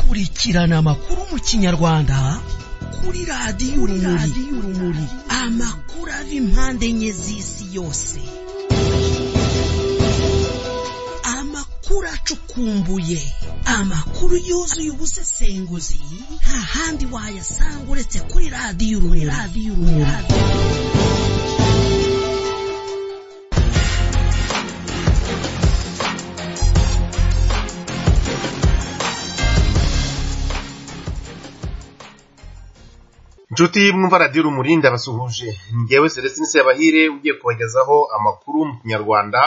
kurikirana amakuru mu kinyarwanda kuri radiyo urumuri amakuru ava impande enye z'isi yose amakuru acukumbuye amakuru yuzuye ubusesenguzi nta handi wayasanga uretse kuri radiyo urumuri inshuti mwumva radiyo urumuri ndabasuhuje ngewe celestine sebahire ugiye kubagezaho amakuru mu kinyarwanda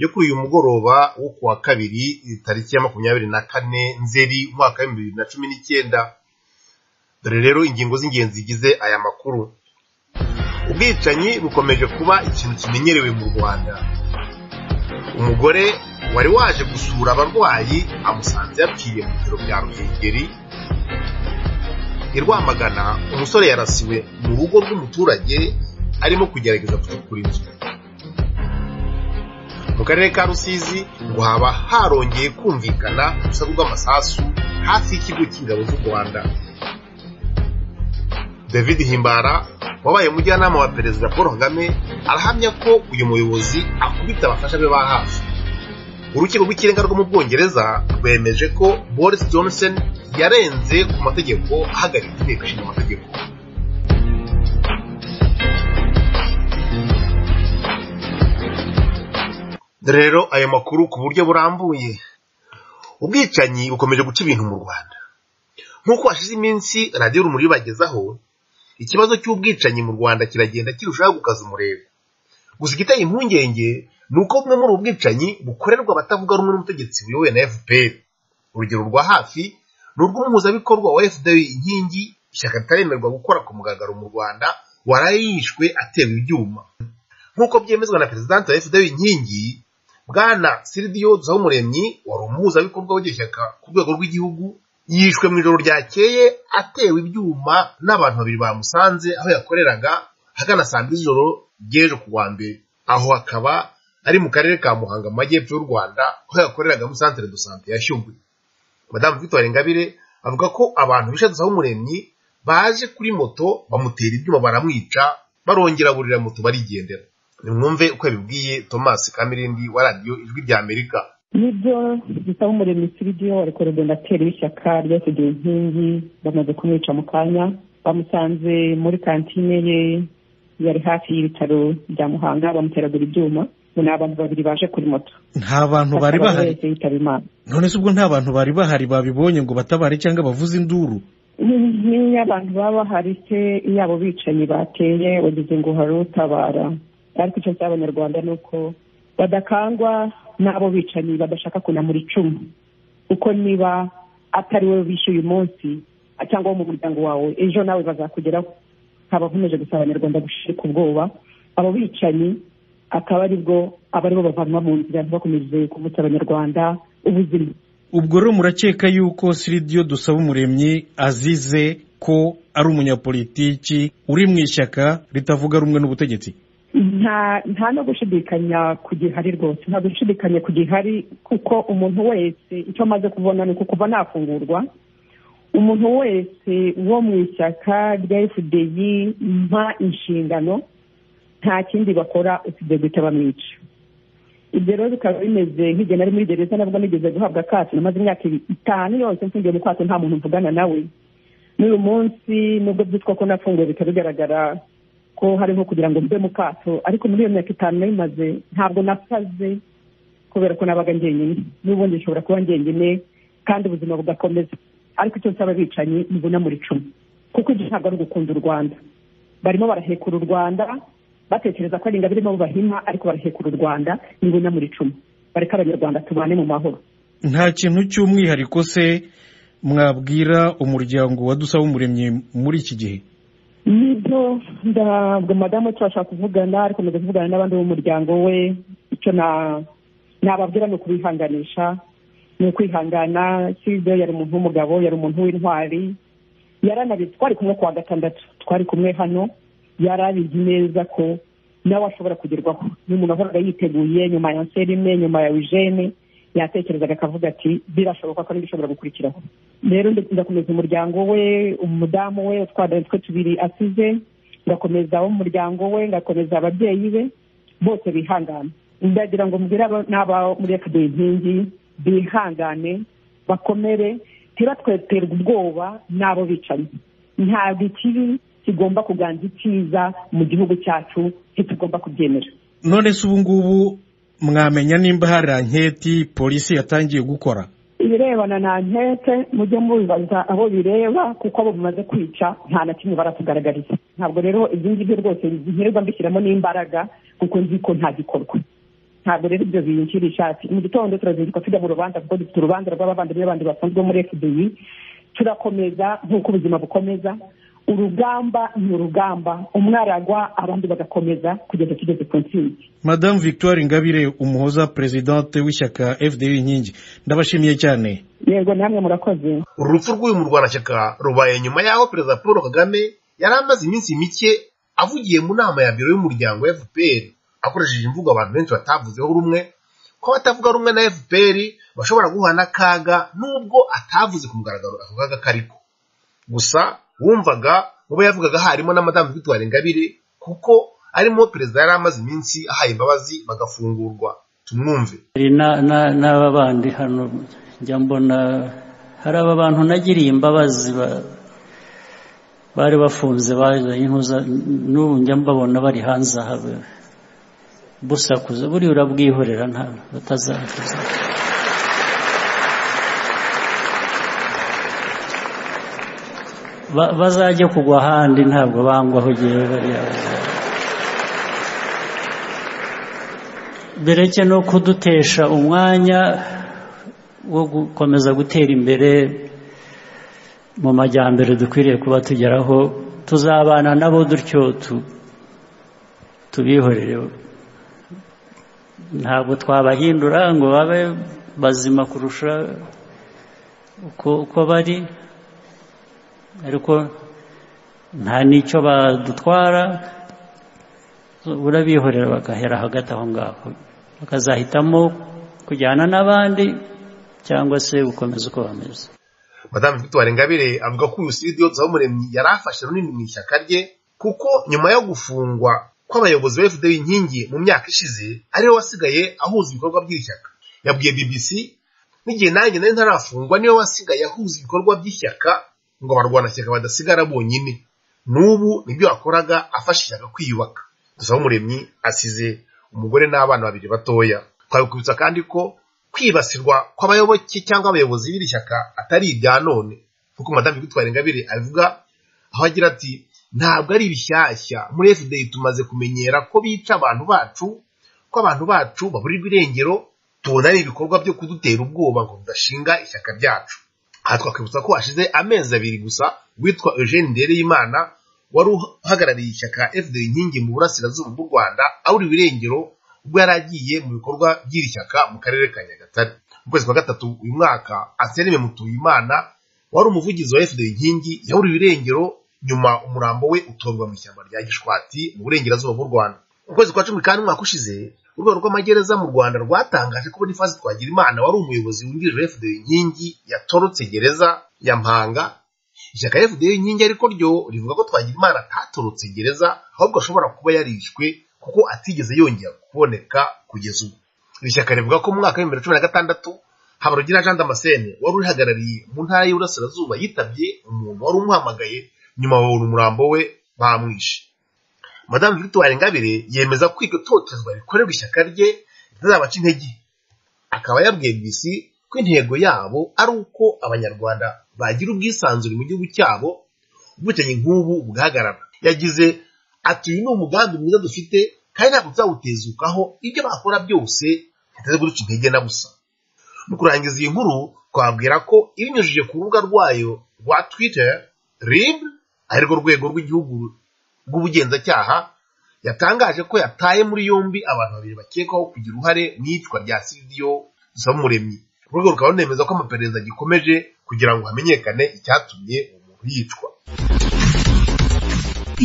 yo kuri uyu mugoroba wo ku wa kabiri tariki ya makumyabiri na kane nzeri umwaka w'ibihumbi bibiri na cumi n'icyenda dore rero ingingo z'ingenzi zigize aya makuru ubwicanyi bukomeje kuba ikintu kimenyerewe mu rwanda umugore wari waje gusura abarwayi amusanze yapfiriye mu bitaro bya ruhengeri i rwamagana umusore yarasiwe mu rugo rw'umuturage arimo kugerageza gucukura inzu mu karere ka rusizi ngo haba harongeye kumvikana urusaku rw'amasasu hafi y'ikigo cy'ingabo z'u rwanda david himbara wabaye umujyanama wa perezida paul kagame arahamya ko uyu muyobozi akubita abafasha be ba hafi urukiko rw'ikirenga rwo mu bwongereza rwemeje ko boris johnson yarenze ku mategeko ahagarika inteko ishinga amategeko rero ayo makuru ku buryo burambuye ubwicanyi bukomeje guca ibintu mu rwanda nk'uko hashize iminsi radiyo rumuri ibagezaho ikibazo cy'ubwicanyi mu rwanda kiragenda kirushaho gukaza umurego gusa igiteye impungenge ni uko bumwe muri ubu bwicanyi bukorerwa abatavuga rumwe n'ubutegetsi buyobowe na fpr urugero rwa hafi ni urw'umuhuzabikorwa wa fda inkingi ishyaka ritaremerwa gukora ku mugaragaro mu rwanda waraye yishwe atewe ibyuma nk'uko byemezwa na perezidanti wa fda inkingi bwana siridiyo duhumuremyi wari umuhuzabikorwa w'iryo shyaka ku rwego rw'igihugu yishwe mu ijoro ryakeye atewe ibyuma n'abantu babiri bamusanze aho yakoreraga hagana saa mbiri z'ijoro ry'ejo ku wa mbere aho hakaba ari mu karere ka muhanga mu majyepfo y'u rwanda aho yakoreragamo santere do sante ya shyugwe madamu victoire ngabire avuga ko abantu bishe umuremyi baje kuri moto bamutera ibyuma baramwica barongera burira moto barigendera nimwumve uko yabibwiye thomas kamirindi wa radiyo ijwi rya amerika nibyo dusaba umuremyi siridiyo wa rekorodonateri w'ishyaka ryasigaye inkingi bamaze kumwica mu kanya bamusanze muri kantine ye yari hafi y'ibitaro bya muhanga bamuteragura ibyuma ni abantu babiri baje kuri moto nta bantu bari bahari bahise yitaba imana none se ubwo nta bantu bari bahari babibonye ngo batabare cyangwa bavuze induru niyo abantu baba bahari se iyo abo bicanyi bateye wagize ngo hari utabara ariko icyo cy'abanyarwanda ni uko badakangwa n'abo bicanyi badashaka kunamura icumu kuko niba atari wowe bishe uyu munsi cyangwa wo mu muryango wawe ejo nawe bazakugeraho nkaba nkomeje gusaba abanyarwanda gushirika ubwoba abo bicanyi akaba aribwo aba aribo bavanwa mu nzira ntibakomeze kuvutsa abanyarwanda ubuzima ubwo rero murakeka yuko siridiyo dusaba umuremyi azize ko ari umunyapolitiki uri mu ishyaka ritavuga rumwe n'ubutegetsi nta nta no gushidikanya ku gihari rwose nta gushidikanya ku gihari kuko umuntu wese icyo amaze kubona ni uko kuva nafungurwa umuntu wese wo mu ishyaka rya fdi mpa inshingano nta kindi bakora usibye guhita bamwica ibyo rero bikaba bimeze nk'igihe nari muri gereza nabwo nigeze guhabwa akato namaze imyaka itanu yose mfungiye mu kwato nta muntu mvugana nawe n'uyu munsi nubwo byitwa ko nafunguwe bikaba bigaragara ko hariho kugira ngo mbe mu kato ariko muri iyo myaka itanu nayimaze ntabwo nasaze kubera ko nabaga njyenyine n'ubundi nshobora kuba njyenyine kandi ubuzima bugakomeza ariko icyo nsaba abicanyi mbona muri cumi kuko ibyo ntabwo ari ugukunda u rwanda barimo barahekura u rwanda batekereza ko ari ingabire nabo bahima ariko barahekura u rwanda nibona muri cumi bareka abanyarwanda tubane mu mahoro nta kintu cy'umwihariko se mwabwira umuryango wa dusaba umuremyi muri iki gihe nibyo ntabwo madamu turashaka kuvugana ariko maze kuvugana n'abandi b'umuryango we icyo na- nababwira ni ukubihanganisha ni ukwihangana sibyo yari umuntu w'umugabo yari umuntu w'intwari yaranabizi twari kumwe ku wa gatandatu twari kumwe hano yarabizi neza ko nawe ashobora kugerwaho ni umuntu wahoraga yiteguye nyuma ya nserime nyuma ya eugene yatekerezaga akavuga ati birashoboka ko n'ibishobora gukurikiraho rero ndakomeza umuryango we umudamu we utwara twe tubiri asize ngakomeza wo mu muryango we ngakomeza ababyeyi be bose bihangana ndagira ngo mbwire n'aba muri efuperi inkingi bihangane bakomere ntibatweterwe ubwoba n'abo bicanyi ntabwo ikibi kigomba kuganza icyiza mu gihugu cyacu ntitugomba kubyemera none se ubu ngubu mwamenya nimba hari anketi polisi yatangiye gukora ibirebana na nkete mujye mubibaza abo bireba kuko abo bimaze kwica nta na kimwe baratugaragariza ntabwo rero ibyo ngibyo rwose nkirirwa mbishyiramo n'imbaraga kuko nzi ko nta gikorwa ntabwo rero ibyo binjira ishati mu gitondo turazinduka tujya mu rubanza kuko dufite urubanza rw'abavandimwe bandi bafunzwe muri fbi turakomeza nk'uko ubuzima bukomeza urugamba ni urugamba umwaragwa abandi bagakomeza kugeza tugeze ku ntsinzi madamu victoire ingabire umuhoza perezidante w'ishyaka fdi inkingi ndabashimiye cyane yego namwe murakoze uru rupfu rw'uyu murwanashyaka rubaye nyuma y'aho perezida paul kagame yari amaze iminsi mike avugiye mu nama ya biro y'umuryango wa fpr akoresheje imvugo abantu benshi batavuzeho rumwe ko abatavuga rumwe na fpr bashobora guhura n'akaga n'ubwo atavuze ku mugaragaro ako kaga kariko gusa wumvaga mu bo yavugaga harimo na madamu victoire ingabire kuko arimo perezida yari amaze iminsi ahaye imbabazi bagafungurwa tumwumve hari na- na- n'aba bandi hano njya mbona hari aba bantu nagiriye imbabazi ba- bari bafunze bazanye intuza n'ubu njya mbabona bari hanze aha be- busakuza buriya urabwihorera nta batazakuza Ba- bazajye kugwa ahandi ntabwo bangwaho gihe bariya bazajya bereke no kudutesha umwanya wo gukomeza gutera imbere mu majyambere dukwiriye kuba tugeraho tuzabana nabo dutyo tu- tubihorere ntabwo twabahindura ngo babe bazima kurusha uko uko bari ariko nta n'icyo badutwara urabihorera bagahera hagati aho ngaho bakazahitamo kujyana n'abandi cyangwa se gukomeza uko bameze madamu victoire ingabire avuga ko uyu siridiyo tuzabumuremyi yari afashe runini mu ishyaka rye kuko nyuma yo gufungwa kw'abayobozi ba fda inkingi mu myaka ishize ariwe wasigaye ahuza ibikorwa by'iri shyaka yabwiye bbc n'igihe nanjye nari ntarafungwa niwe wasigaye ahuza ibikorwa by'ishyaka ngo abarwanashyaka badasigara bonyine n'ubu nibyo yakoraga afasha ishyaka kwiyubaka tuzabumuremyi asize umugore n'abana babiri batoya twabikubitsa kandi ko kwibasirwa kw'abayoboke cyangwa abayobozi b'iri shyaka atari ibya none nk'uko madamu bitwara ingabire abivuga aho agira ati ntabwo ari ibishyashya muri fda tumaze kumenyera ko bica abantu bacu ko abantu bacu baburirwa irengero tubona ari ibikorwa byo kudutera ubwoba ngo tudashinga ishyaka ryacu aha twakwibutsa ko hashize amezi abiri gusa witwa eugene ndereyimana wari uhagarariye ishyaka fda inkingi mu burasirazuba bw'u rwanda awuriwe irengero ubwo yari agiye mu bikorwa by'iri shyaka mu karere ka nyagatare mu kwezi kwa gatatu uyu mwaka anselme mutuyimana wari umuvugizi wa fda inkingi yahuriwe irengero nyuma umurambo we utorwa mu ishyamba rya gishwati mu burengerazuba bw'u rwanda mu kwezi kwa cumi kandi umwaka ushize urwego rw'amagereza mu rwanda rwatangaje ko boniface twagirimana wari umuyobozi wungirije wa fda inkingi yatorotse gereza ya mpanga ishyaka fda inkingi ariko ryo rivuga ko twagirimana atatorotse gereza ahubwo ashobora kuba yarishwe kuko atigeze yongera kuboneka kugeza ubu iri shyaka rivuga ko mu mwaka w'ibihumbi bibiri na cumi na gatandatu habarugira jean damascene wari urihagarariye mu ntara y'uburasirazuba yitabye umuntu wari umuhamagaye nyuma babona umurambo we bamwishe madamu victoire ingabire yemeza ko iryo totezwa rikorerwa ishyaka rye ritazabaca intege akaba yabwiye bbc ko intego yabo ari uko abanyarwanda bagira ubwisanzure mu gihugu cyabo ubwicanyi nk'ubu bugahagarara yagize ati uyu ni umugambi mwiza dufite kandi ntabwo tuzawutezukaho ibyo bakora byose bitaze kuduca intege na busa mu kurangiza iyi nkuru twabwira ko ibinyujije ku rubuga rwayo rwa twitter rib ari rwo rwego rw'igihugu rw'ubugenzacyaha yatangaje ko yataye muri yombi abantu babiri bakekwaho kugira uruhare mu iyicwa rya siridiyo dusabumuremyi urwego rukaba runemeza ko amaperereza agikomeje kugira ngo hamenyekane icyatumye uwo muntu yicwa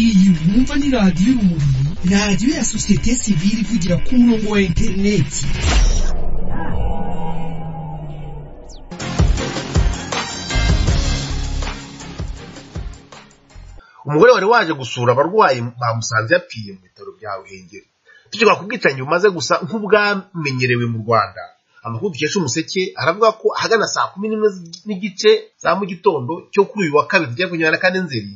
iyi mwumva ni radiyo urumuri radiyo ya sosiyete sivile ivugira ku murongo wa interineti umugore wari waje gusura abarwayi bamusanze yapfiye mu bitaro bya ruhengeri tukivuga ku bwicanyi bumaze gusa nk'ubwamenyerewe mu rwanda amakuru dukesha umuseke aravuga ko ahagana saa kumi n'imwe n'igice za mu gitondo cyo kuri uyu wa kabiri rya makumyabiri na kane nzeri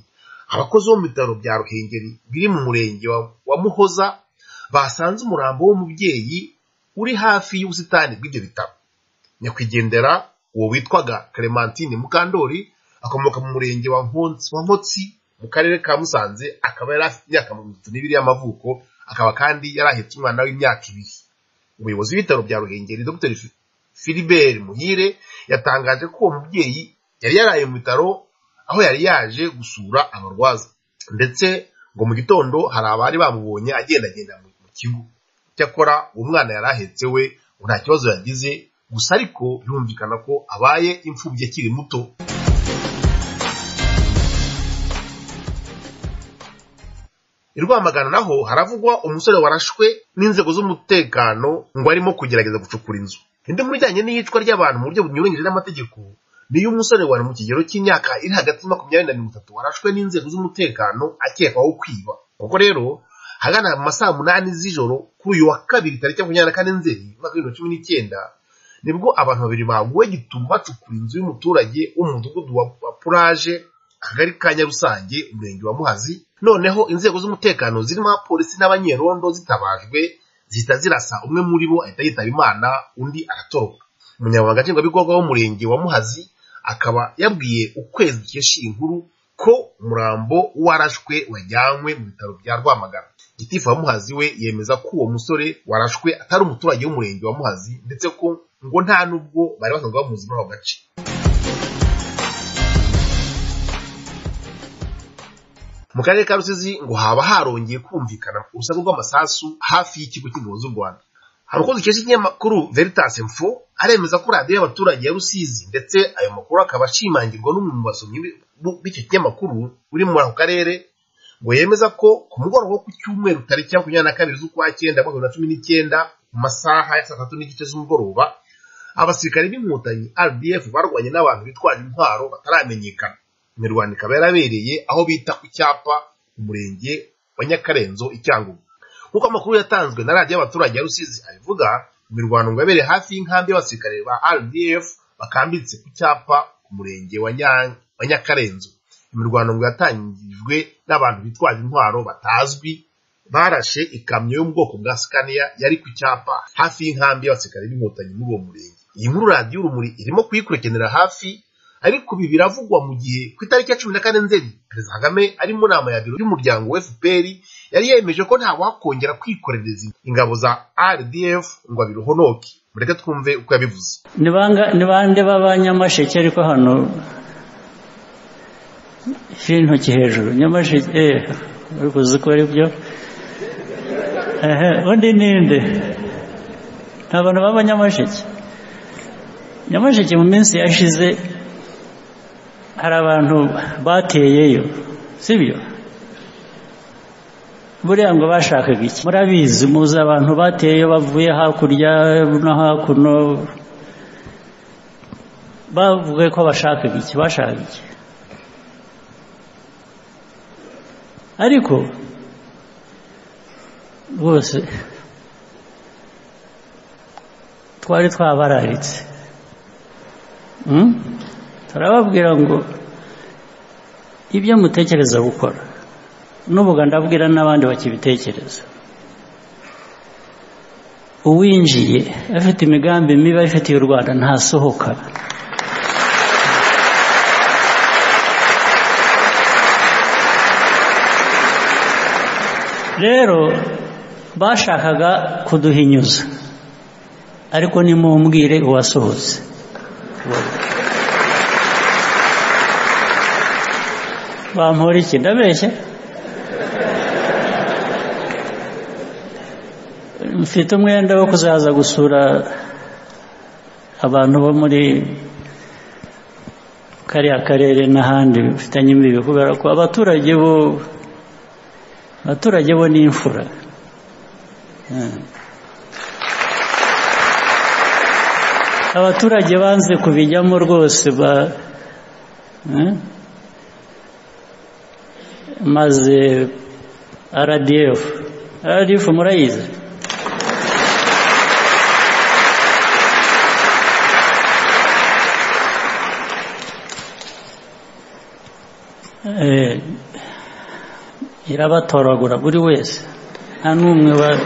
abakozi bo mu bitaro bya ruhengeri biri mu murenge wa- wa muhoza basanze umurambo w'umubyeyi uri hafi y'ubusitani bw'ibyo bitaro nyakwigendera uwo witwaga clementine mukandori akomoka mu murenge wa Nkotsi- wa nkotsi mu karere ka musanze akaba yari afite imyaka mirongo itatu n'ibiri y'amavuko akaba kandi yari ahetse umwana w'imyaka ibiri umuyobozi w'ibitaro bya ruhengeri dr Fi- philibert muhire yatangaje ko uwo mubyeyi yari yaraye mu bitaro aho yari yaje gusura abarwaza ndetse ngo mu gitondo hari abari bamubonye agendagenda mu mu kigo cyakora uwo mwana yari ahetse we ngo nta kibazo yagize gusa ariko birumvikana ko abaye imfubyi akiri muto I Rwamagana naho haravugwa umusore warashwe n'inzego z'umutekano ngo arimo kugerageza gucukura inzu indi mu bijyanye n'iyicwa ry'abantu mu buryo bunyuranyije n'amategeko niyo umusore wari mu kigero cy'imyaka iri hagati ya makumyabiri na mirongo itatu warashwe n'inzego z'umutekano akekwaho kwiba ubwo rero hagana mu masaa munani z'ijoro kuri uyu wa kabiri tariki makumyabiri na kane nzeri umwaka w'ibihumbi bibiri na cumi n'icyenda nibwo abantu babiri baguwe gitumo bacukura inzu y'umuturage wo mu mudugudu wa wa puraje akagari ka nyarusange umurenge wa muhazi noneho inzego z'umutekano zirimo abapolisi n'abanyerondo zitabajwe zihita zirasa umwe muri bo ahita yitaba imana undi aratoroka umunyamabanga nshingwabikorwa w'umurenge wa muhazi akaba yabwiye ukwezi dukesha iyi nkuru ko umurambo warashwe wajyanywe mu bitaro bya rwamagana gitifu wa muhazi we yemeza ko uwo musore warashwe atari umuturage w'umurenge wa muhazi ndetse ko ngo nta n'ubwo bari basanzwe bamuzi muri ako gace mu karere ka rusizi ngo haba harongeye kumvikana urusaku rw'amasasu hafi y'ikigo cy'ingabo z'u rwanda hari umukozi ukesha ikinyamakuru veritas info aremeza ko radiyo y'abaturage ya rusizi ndetse ayo makuru akaba ashimangirwa n'umwe mu basomyi b- b'icyo kinyamakuru uri muri ako karere ngo yemeza ko ku mugoroba wo ku cyumweru tariki ya makumyabiri na kabiri z'ukwa cyenda mu bihumbi bibiri na cumi n'icyenda mu masaha ya saa tatu n'igice z'umugoroba abasirikare b'inkotanyi rdf barwanye n'abantu bitwaje intwaro bataramenyekana imirwano ikaba yarabereye aho bita ku cyapa umurenge wa nyakarenzo i cyangugu nk'uko amakuru yatanzwe na radiyo y'abaturage ya rusizi abivuga imirwano ngo yabereye hafi y'inkambi y'abasirikare ba rdf bakambitse ku cyapa ku murenge wa Nya- wa nyakarenzo imirwano ngo yatangijwe n'abantu bitwaje intwaro batazwi barashe ikamyo yo mu bwoko bwa sikaniya yari ku cyapa hafi y'inkambi y'abasirikare b'inkotanyi muri uwo murenge iyi nkuru radiyo urumuri irimo kuyikurikiranira hafi ariko ibi biravugwa mu gihe ku itariki ya cumi na kane nzeri perezida kagame ari mu nama ya biro y'umuryango wa fpr yari yemeje ko ntawakongera kwikorereza ingabo za rdf ngo abirohonoke mureke twumve uko yabivuze ni banga- ni bande b'abanyamasheke ariko hano ifite intoki hejuru nyamasheke eh uri kuzi ko ari byo ehe undi ninde nta bantu b'abanyamasheke nyamasheke mu minsi yashize hari abantu bateyeyo sibyo buriya ngo bashakaga iki murabizi muzi abantu bateyeyo bavuye hakurya no hakuno bavuga ko bashakaga iki bashakaga iki ariko rwose twari twabararitse Hmm? turababwira ngo ibyo mutekereza gukora n'ubuga ndabwira n'abandi bakibitekereza uwinjiye afite imigambi mibi afitiye u rwanda ntasohoka rero bashakaga kuduhinyuza ariko nimumbwire uwasohotse bampora iki ndabeshya mfite umwenda wo kuzaza gusura abantu bo muri kariya karere n'ahandi bifitanye imbibi kubera ko abaturage bo abaturage bo ni imfura Mm. abaturage banze kubijyamo rwose ba Mm. maze rdf rdf murayizi Eh, irabatoragura buri wese nta n'umwe ba-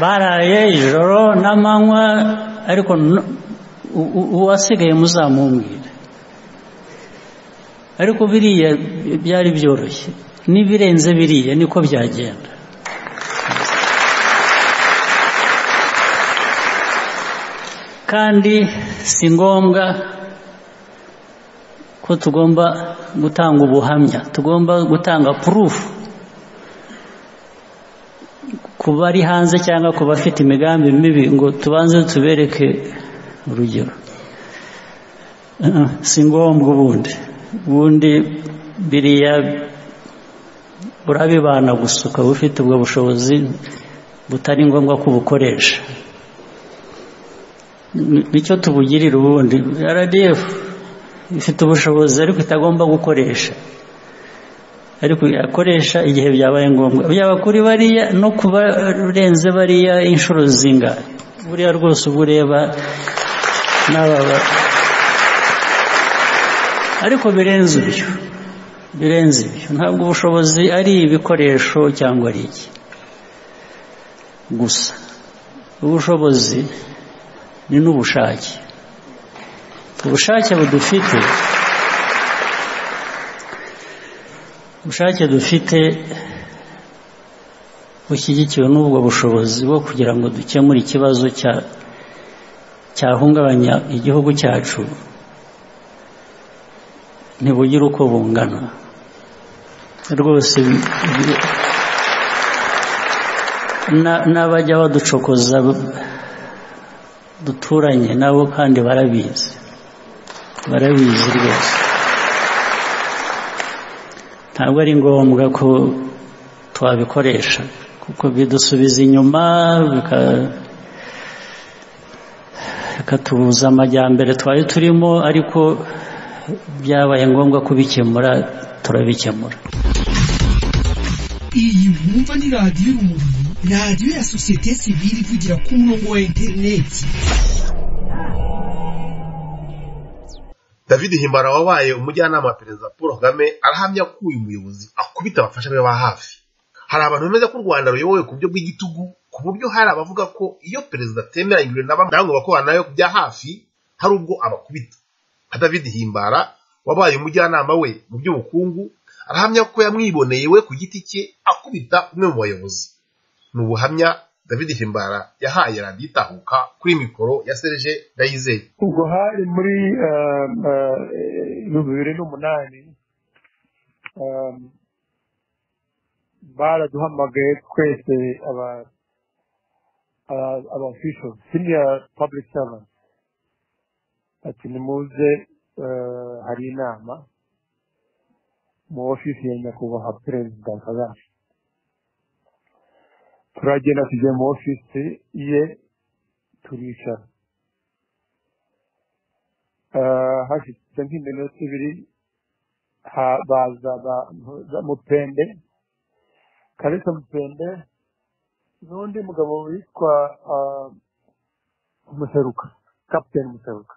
baraye ijoro n'amanywa ariko n- u- u- uwasigaye muzamumbwira ariko biriya byari byoroshye n'ibirenze biriya niko byagenda kandi si ngombwa ko tugomba gutanga ubuhamya tugomba gutanga purufu ku bari hanze cyangwa ku bafite imigambi mibi ngo tubanze tubereke urugero Uh-uh, si ngombwa ubundi ubundi biriya urabibana gusa ukaba ufite ubwo bushobozi butari ngombwa ko ubukoresha Ni- nicyo tubugirira ubundi rdf ifite ubushobozi ariko itagomba gukoresha ariko yakoresha igihe byabaye ngombwa byaba kuri bariya no kuba urenze bariya inshuro zingahe buriya rwose uba ureba n'ababa ariko birenze ibyo birenze ibyo ntabwo ubushobozi ari ibikoresho cyangwa ari iki gusa ubushobozi ni n'ubushake ubushake budufite ubushake dufite bushyigikiwe n'ubwo bushobozi bwo kugira ngo dukemure ikibazo cya- cyahungabanya igihugu cyacu ntibugire uko bungana rwose bi- bi- na- n'abajya baducokoza duturanye nabo kandi barabizi barabizi rwose ntabwo ari ngombwa ko twabikoresha kuko bidusubiza inyuma bika- bikatubuza amajyambere twari turimo ariko byabaye ngombwa kubikemura turabikemura iyi mwumva ni radiyo urumuri radiyo ya sosiyete sivile ivugira ku murongo wa interineti david himbara wabaye umujyanama wa perezida paul kagame arahamya ko uyu muyobozi akubita abafasha be ba hafi hari abantu bemeza ko u rwanda ruyobowe ku buryo bw'igitugu ku buryo hari abavuga ko iyo perezida atemeranyijwe na bamwe nabo bakorana nayo bya hafi hari ubwo abakubita nka david himbara wabaye umujyanama we mu by'ubukungu arahamya ko yamwiboneye we ku giti cye akubita umwe mu bayobozi ni ubuhamya david himbara yahaye radiyo itahuka kuri mikoro ya serge ndayizeye ubwo hari muri um, uh, ibihumbi bibiri n'umunani um, baraduhamagaye twese aba aba- aba official senior public servant ati nimuze uh, hari inama mu ofisi ya nyakubahwa perezida kagame turagenda tujya mu ofisi ye turicara Ah, hashize nk'iminota ibiri ha- baza abantu za mupende kalisa mupende n'undi mugabo witwa ah, museruka kapiteni museruka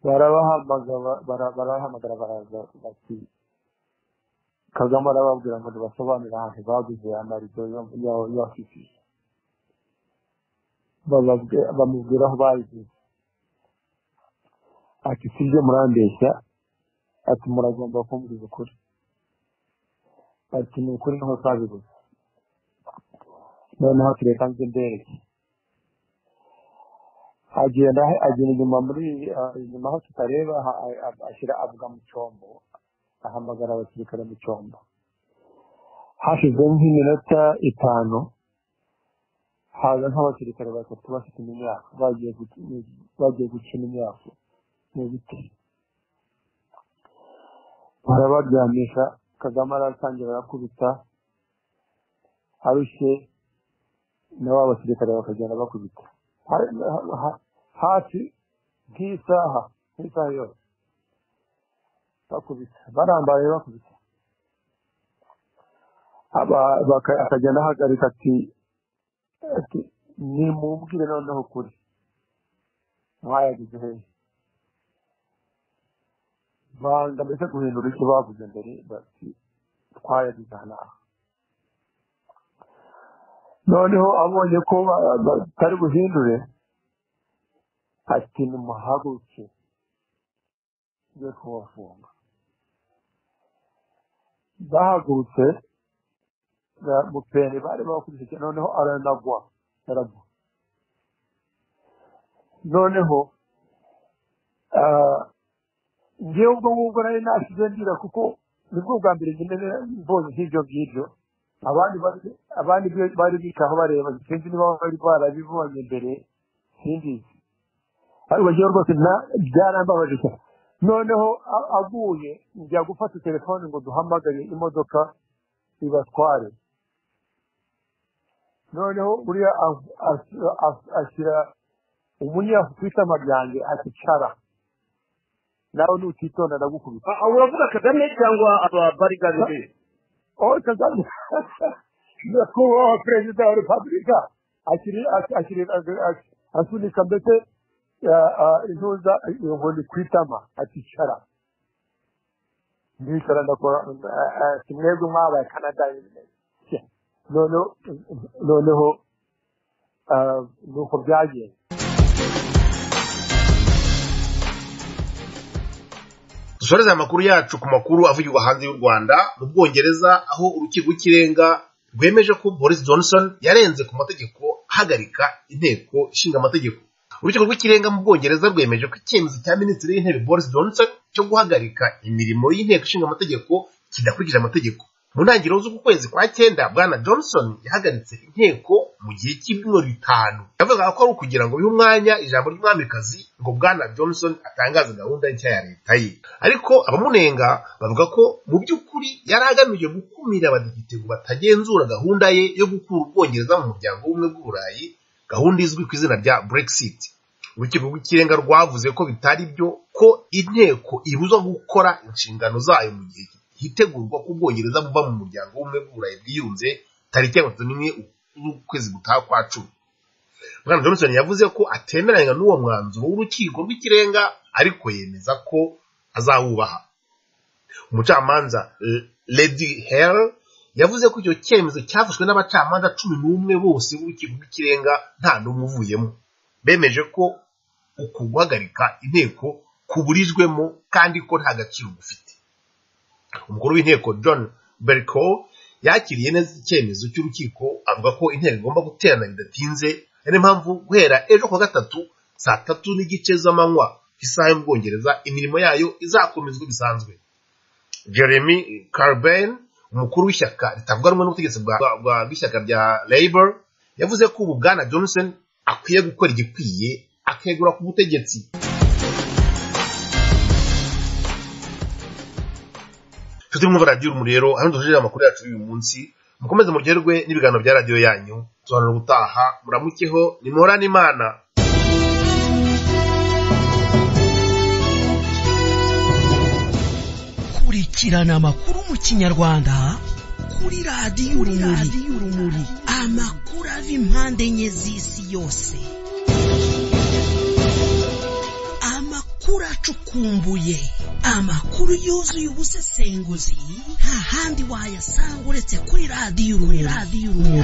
barabahamagara bara- barabahamagara baraza bati kagame arababwira ngo ntibasobanurire ahantu baguze amarido y'afisi bamubwira aho bayiguze ati sibyo murambeshya ati muragomba kumbwira ukuri ati ni ukuri niho twabiguze noneho tureka nzi mbereke agenda agenda inyuma muri ah, inyuma aho tutareba ha- a- a- ashyira avuga mu cyombo ahamagara abasirikare mu cyombo hashize nk'iminota itanu haza nk'abasirikare batatu bafite imyaka bagiye gu- bagiye gukina imyaka mu biti barabaryamisha kagame aratangira arakubita arushye nabo abasirikare bakagenda bakubita Ha- ha- ha- hafi nk'isaha nk'isaha yose bakubita barambaye bakubita aba- baka- akagenda ahagarika ati ati nimubwire noneho ukuri mwayagize hehe banga mbese guhindura icyo bavuze mbere bati twayagize aha n'aha noneho abonye ko ba- ba- batari buhindure ati nimuhaguruke tujye kubafunga bahagurutse ba- mupende bari bakurikiye noneho aranagwa aragwa noneho ah, njyewe ubwo ngubwo nari nasize ndira kuko nibwo bwa mbere nyine mbonye nk'ibyo ngibyo abandi bari- abandi bi- bari bikaho bareba sinzi niba bari barabibonye mbere simbizi ariko njyewe rwose na- byarambabaje cyane noneho a- aguye njya gufata telefone ngo duhamagare imodoka ibatware noneho uriya as- as- as- ashyira umunyafurika amabyange akicara nawe nutitonda ndagukubita Ah, ah, uravuga kagame cyangwa ababarigade oh kagame nyakubahwa perezida wa repubulika akiri akiri asunika mbese ah, ah, intuza iyo nkoni ku itama akicara ndicara ndakora ah, ah, si mwebwe mwabaye canada noneho noneho ah, nuko byagenze dusoreze amakuru yacu ku makuru avugirwa hanze y'u rwanda mu bwongereza aho urukiko rw'ikirenga rwemeje ko boris johnson yarenze ku mategeko ahagarika inteko ishinga amategeko urukiko rw'ikirenga mu bwongereza rwemeje ko icyemezo cya minisitiri w'intebe boris johnson cyo guhagarika imirimo y'inteko ishinga amategeko kidakurikije amategeko mu ntangiriro z'uku kwezi kwa cyenda bwana johnson yahagaritse inteko mu gihe cy'ibyumweru bitanu yavugaga ko ari ukugira ngo bihe umwanya ijambo ry'umwamikazi ngo bwana johnson atangaze gahunda nshya ya leta ye ariko abamunenga bavuga ko mu by'ukuri yari agamije gukumira abadepite ngo batagenzura gahunda ye yo gukura ubwongereza mu muryango w'ubumwe bw'uburayi gahunda izwi ku izina rya brexit urukiko rw'ikirenga rwavuze ko bitari byo ko inteko ibuzwa gukora inshingano zayo mu gihe hitegurwa ko ubwongereza buva mu muryango w'ubumwe bw'uburayi bwiyunze tariki ya mirongo itatu n'imwe z'ukwezi gutaha kwa cumi bwana johnson yavuze ko atemeranya n'uwo mwanzuro w'urukiko rw'ikirenga ariko yemeza ko azawubaha umucamanza L- lady hell yavuze ko icyo cyemezo cyafashwe n'abacamanza cumi n'umwe bose b'urukiko rw'ikirenga nta n'umwe uvuyemo bemeje ko uku guhagarika inteko kuburijwemo kandi ko nta gaciro gufite umukuru w'inteko john berko yakiriye neza icyemezo cy'urukiko avuga ko inteko igomba guterana bidatinze ari niyo mpamvu guhera ejo kuwa gatatu saa tatu n'igice z'amanywa isaha yo mu bwongereza imirimo yayo izakomezwa bisanzwe jeremy carben umukuru w'ishyaka ritavuga rumwe n'ubutegetsi bwa- bwa- bwa- bw'ishyaka rya labour yavuze ko ubu bwana johnson akwiye gukora igikwiye akegura ku butegetsi nshuti mwumva radiyo urumuri rero hano duhurira amakuru yacu y'uyu munsi mukomeze muryoherwe n'ibiganiro bya radiyo yanyu tuhanura ubutaha muramukeho nimuhorane imana kurikirana amakuru mu kinyarwanda kuri radiyo urumuri amakuru ava impande enye z'isi yose amakuru acukumbuye amakuru yuzuye ubusesenguzi nta handi wayasanga uretse kuri radiyo urumuri